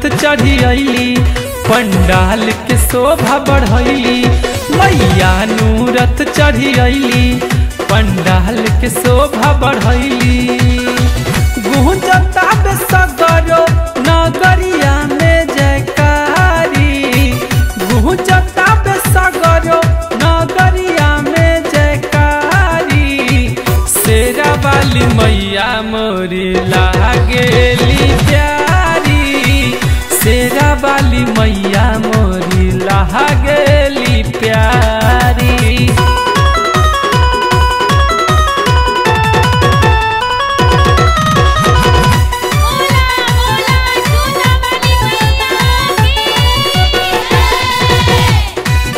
नूरत चढ़ी अली पंडाल के शोभा बढ़ैली मैया नूरत चढ़ी अली पंडाल के शोभा बढ़ैली गुंजता बे सगरो नगरिया में जयकारी गुंजता बे सगरो नगरिया में जयकारी शेरा वाली मैया मोरी लागेली प्यारी शेरा वाली मैया मोरी लागेली प्यारी बोला बोला सुना वाली मैया की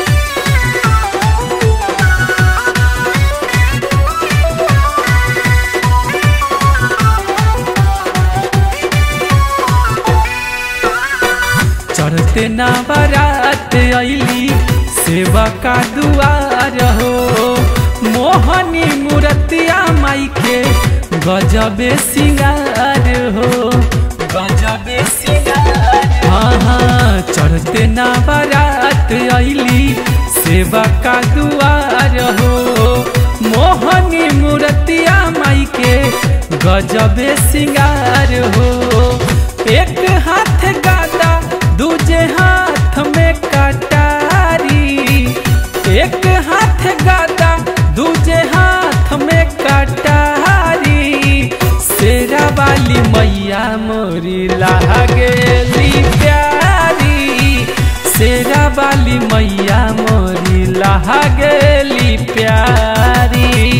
चढ़ते ना बारात अली सेवा का दुआर हो मोहनी मूर्तिया माई के गजबे सिंगार हो गजबे सिंगार हाँ हाँ चढ़ते ना बारात अली सेवा का दुआर हो मोहनी मूर्तिया माई के गजबे सिंगार हो एक हाथ गादा दूजे हाथ में कटारी एक हाथ गादा दूजे हाथ में कटारी शेरा वाली मैया मोरी लागेली प्यारी शेरा वाली मैया मोरी लागेली प्यारी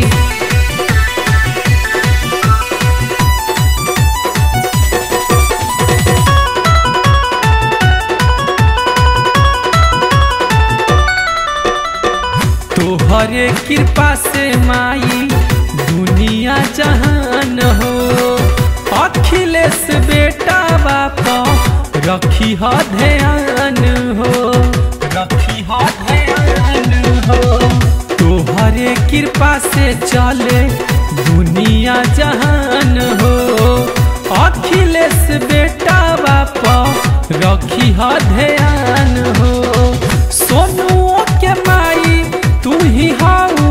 तोहरे कृपा से माई दुनिया जहान हो अखिलेश बेटा बाप रखी ह ध्यान हो रखी ह ध्यान हो तोहरे कृपा से चले दुनिया जहान हो अखिलेश बेटा बाप रखी ह ध्यान हो सोनुओ के माई तू ही हाउ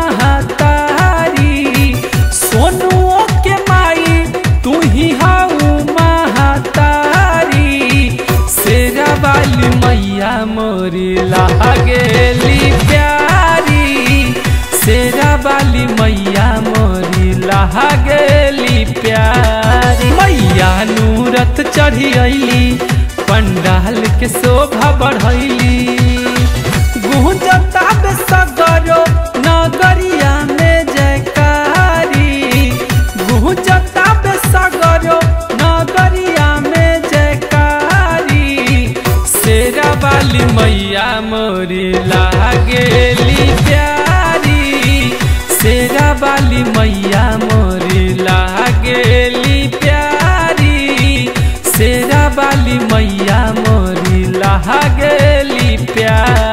महतारी सोनुओ के माई तू ही हाउ महतारी शेरा वाली मैया मोरी लागेली प्यारी शेरा वाली मैया मोरी लागेली प्यारी मैया नूरत चढ़ी अली पंडाल के शोभा बढ़ैली गुंजता बे सगरो नगरिया में जयकारी गुंजता बे सगरो नगरिया में जयकारी शेरा वाली मैया मोरी लागेली प्यारी शेरा वाली मैया मोरी लागेली प्यारी शेरा वाली मैया मोरी लागेली प्यारी